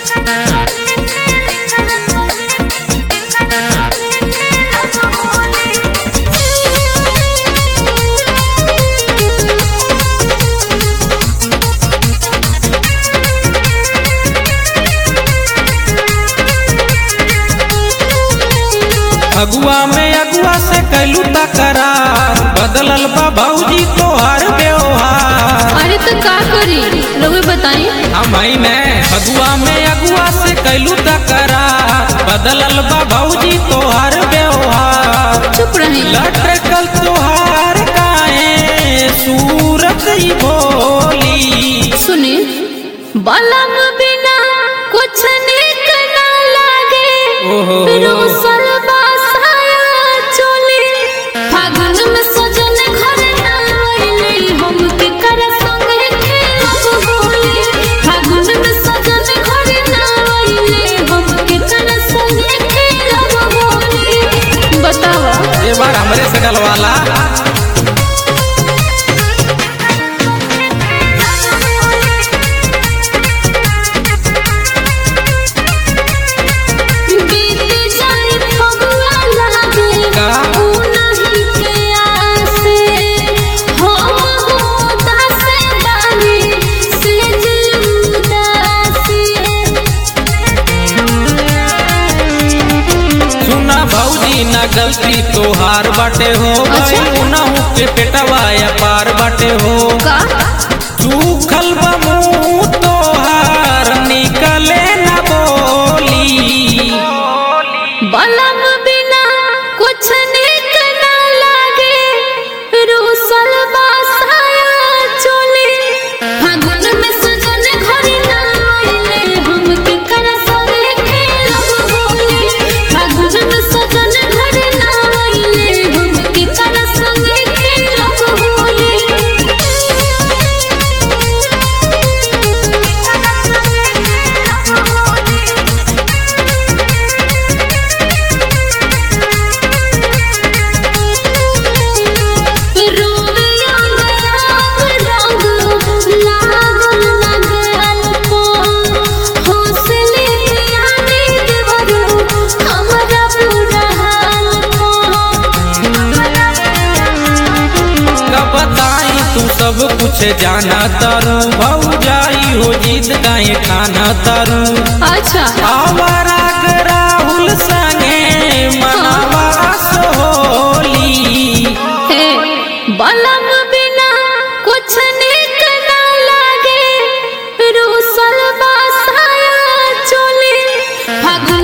अगुआ में अगुआ से कैलू तकरार बदलल बा भौजी तोहार व्यवहार अरे तो का करी रउए बताई हम में अगुआ में अगुआ से कैलू तकरार बदलल बा भौजी तोहार व्यवहार चुप रही लटकल तोहार काहे सूरत ही भोली सुनी बलम बिना कुछ निक ना लागे ओहो। रोसल बासाया चोली फागुन में सजन घर ना आइले हम के कर संगे खेलब होली फागुन में सजन घर ना आइले हम के कर संगे खेलब होली बतावा ये बार हमरे से गलवाला बीत जाए फगुआ लागे का? ऊ नहीं के आसे हो उदासे बानी से उदासी सुना भौजी ना गलती तोहार बाटे हो अच्छा। भाई उनहु के पेटवा या पार बाटे हो का सूखल बा मुंह तोहार निकले ना बोली बलम बिना कुछ निक ना लागे रूसल बासाया चोली फागुन में सजन घर ना आइले हम के कर संगे खेलब होली फागुन में सजन घर ना आइले हम के कर संगे खेलब होली रोविया गया रंग लागल लगल को हौसले आने देवरो हमरा पूरा हाल को कब बताई तू सब कुछ जाना तारू भौजाई हो जीत काहे खाना तारू अच्छा आवारा के राहुल संगे मनावा सोली हे बलम बिना कुछ निक ना लागे रूसल बासाया चोली फागुन